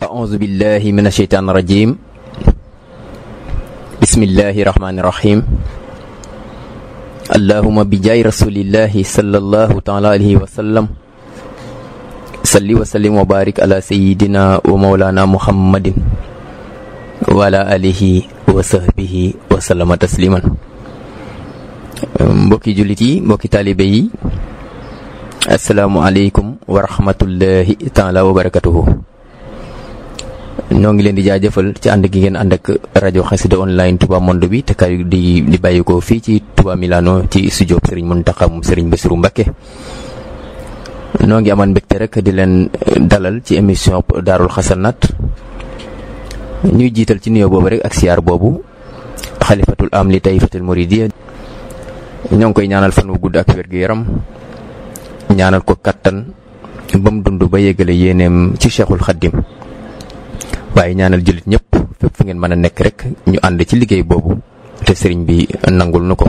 أعوذ بالله من الشيطان الرجيم بسم الله الرحمن الرحيم اللهم بجاي رسول الله صلى الله تعالى عليه وسلم صلي وسلم وبارك على سيدنا ومولانا محمد وعلى آله وصحبه وسلم تسليما mbokki jullit yi mbokki taalibe yi asalaamualeykum wa rahmatullahi taala wa barakatuhu ñoo ngi leen di jaajëfal ci ànd gi ngeen ànd ak rajo xasida online Touba Monde bi te kay di di bàyyi ko fii ci Touba Milano ci studio Serigne Mountakha moom Serigne Bassirou Mbacké noo ngi amaan mbégte rek di leen dalal ci émission Daarul Xasanaat ñuy jiital ci nuyoo boobu rek ak siyaar boobu xalifatul am li tayfatul muridiyya ñoo ngi koy ñaanal fan wu gudd ak wér gu yaram ñaanal ko kattan ba mu dund ba yégale yéeneem ci cheikhul xaddim waaye ñaanal jullit ñëpp fépp fu ngeen mën a nekk rek ñu ànd ci liggéey boobu te sëriñ bi nangul nu ko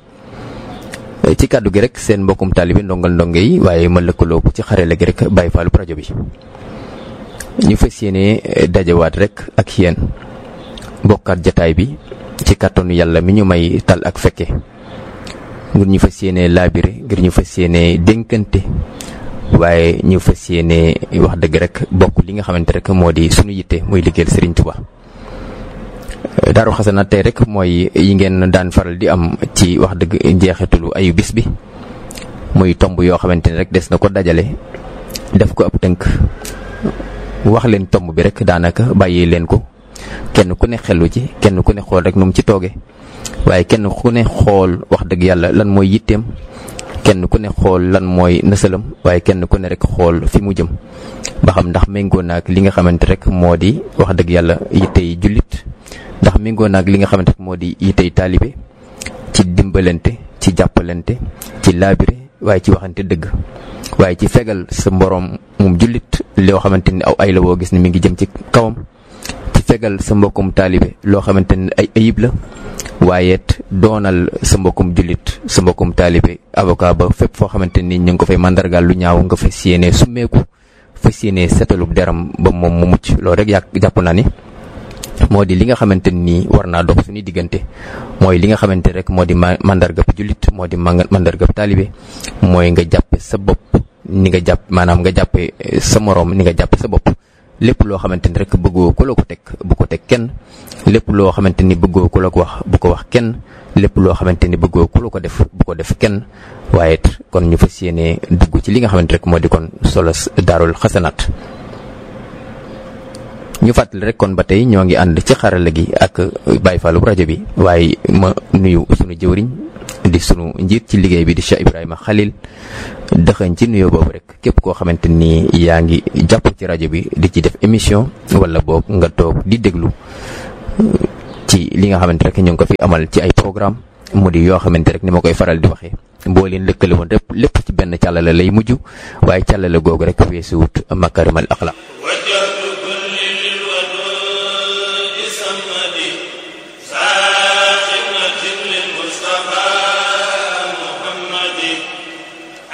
ci kàddu gi rek seen mbokkum taalibe ndongal ndonge yi waaye ma lëkkaloo ci xarale gi rek bàyyi faalu rajo bi ñu fas yéene dajawaat rek ak yéen bokkaat jataay bi ci kàttanu yàlla mi ñu may tal ak fekke ngir ñu fas yéene laabire ngir ñu fas yéene dénkante waaye ñu fas yéene wax dëgg rek bokk li nga xamante rek moo di sunu yitte muy liggéeyal Serigne Touba. Daaru Xasanaat tey rek mooy yi ngeen daan faral di am ci wax dëgg njeexitalu ayu bis bi muy tomb yoo xamante ne rek des na ko dajale def ko ab tënk wax leen tomb bi rek daanaka bàyyi leen ko kenn ku ne xelu ci kenn ku ne xool rek nu mu ci tooge waaye kenn ku ne xool wax dëgg yàlla lan mooy yitteem kenn ku ne xool lan mooy nësalam waaye kenn ku ne rek xool fi mu jëm ba xam ndax méngoo naag li nga xamante rek moo di wax dëgg yàlla yittey jullit ndax méngoo naag li nga xamante rek moo di yittey taalibe ci dimbalante ci jàppalante ci laabire waaye ci waxante dëgg waaye ci fegal sa mboroom moom jullit loo xamante ni aw ay la woo gis ne mi ngi jëm ci kawam ci fegal sa mbokkum taalibe loo xamante ni ay ayib la waaye it doonal sa mbokkum jullit sa mbokkum taalibe avocat ba fépp foo xamante ni ñu ngi ko fay mandargaal lu ñaaw nga fas yéene summeeku fas yéene setalub deram ba moom mu mucc loolu rek yàq jàpp naa ni moo di li nga xamante ni war naa dox suñu diggante mooy li nga xamante rek moo di mandargab jullit moo di mandargab taalibe mooy nga jàppe sa bopp ni nga jàpp maanaam nga jàppe sa moroom ni nga jàppe sa bopp lépp loo xamante ni rek bëggoo ku la ko teg bu ko teg kenn lépp loo xamante ni bëggoo ku la ko wax bu ko wax kenn lépp loo xamante ni bëggoo ku la ko def bu ko def kenn waaye it kon ñu fas yéene dugg ci li nga xamante rek moo di kon solo daarul xasanaat ñu fàttali rek kon ba tey ñoo ngi ànd ci xarala gi ak Baye Fallou rajo bi waaye ma nuyu sunu jëwriñ di sunu njiit ci liggéey bi di Cheikh Ibrahima Khalil dëxañ ci nuyoo boobu rek képp koo xamante ni yaa ngi jàpp ci rajo bi di ci def émission wala boog nga toog di déglu ci li nga xamante rek ñu ngi ko fi amal ci ay programme mu di yoo xamante rek ni ma koy faral di waxee boo leen lëkkale woon lépp lépp ci benn càllale lay mujj waaye càllale googu rek weesu wut makarimal axlaq